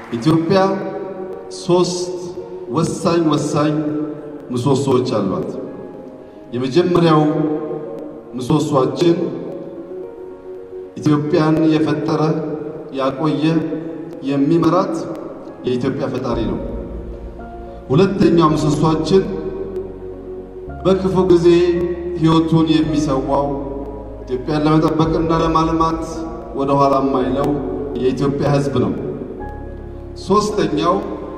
ኢትዮጵያ ሶስት ወሳኝ ወሳኝ ምሰሶዎች አሏት። የመጀመሪያው ምሰሶአችን ኢትዮጵያን የፈጠረ ያቆየ የሚመራት የኢትዮጵያ ፈጣሪ ነው። ሁለተኛው ምሰሶአችን በክፉ ጊዜ ሕይወቱን የሚሰዋው ኢትዮጵያን ለመጠበቅና ለማልማት ወደ ኋላ የማይለው የኢትዮጵያ ሕዝብ ነው። ሶስተኛው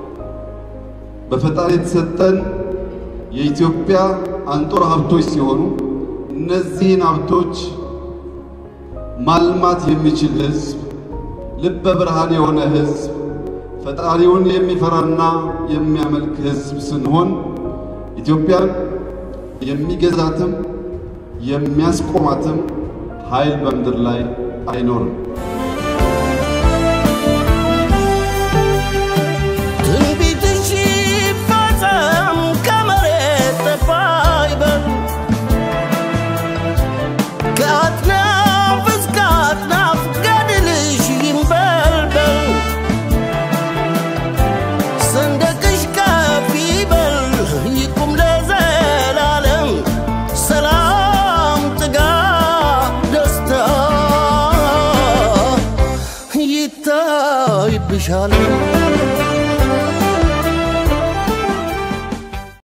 በፈጣሪ የተሰጠን የኢትዮጵያ አንጡራ ሀብቶች ሲሆኑ እነዚህን ሀብቶች ማልማት የሚችል ሕዝብ፣ ልበ ብርሃን የሆነ ሕዝብ፣ ፈጣሪውን የሚፈራና የሚያመልክ ሕዝብ ስንሆን ኢትዮጵያን የሚገዛትም የሚያስቆማትም ኃይል በምድር ላይ አይኖርም።